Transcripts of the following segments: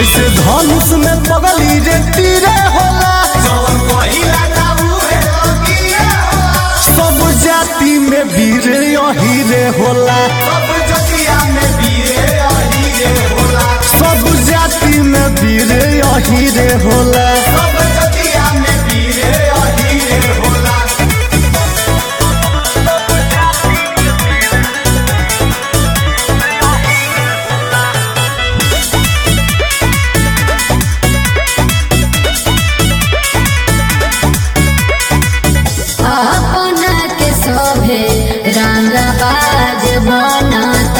जैसे धनुष में पगली रे तीरे होला जवन कहिला जाऊ है लगिए होला सब जाति में वीर यही रे होला सब जतिया में बीरे अहिरे होला सब जाति में वीर यही रे होला सब जतिया में बीरे अहिरे होला अपना के शोभे रंगबाज बनता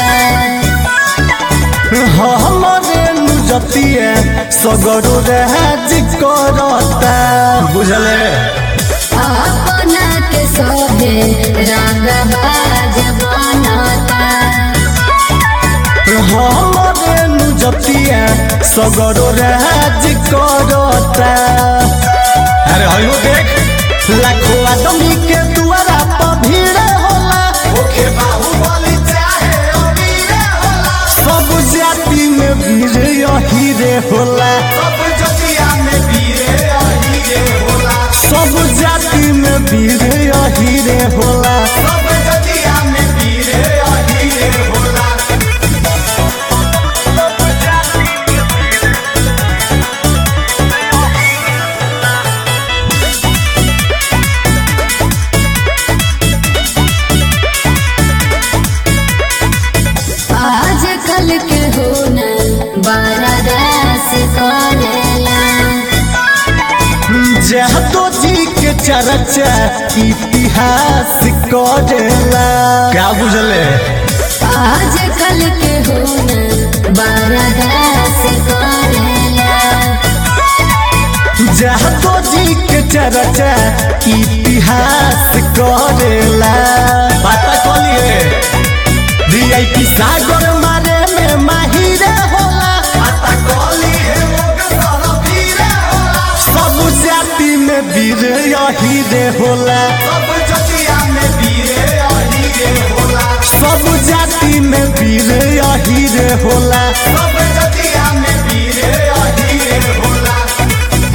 हमारे नुजतिए सगरो राज करता बुझले अपना के शोभे रंगबाज बनता हमारे नुजतिए सगरो राज करता अरे हयो देख लाखों आदमी के द्वारा पर भीड़ होला ओखे बाहुबली चाहे अमीरे होला सब जाति में वीर यही रे होला सब जतिया में बीरे अहिरे होला सब जाति में वीर यही रे होला सब जतिया में बीरे अहिरे होला आज कल के होना बड़ा रस करेला जहतो जी के चर्चा इतिहास करेला क्या बुझले आज कल के होना बड़ा रस करेला जहतो जी के चर्चा इतिहास करेला पता कलिए वीआईपी सागर मारे में माहिर होला आता कली है लोग सारा बीरे होला सब जाति में वीर यही रे होला सब जतिया में बीरे अहिरे होला सब जाति में वीर यही रे होला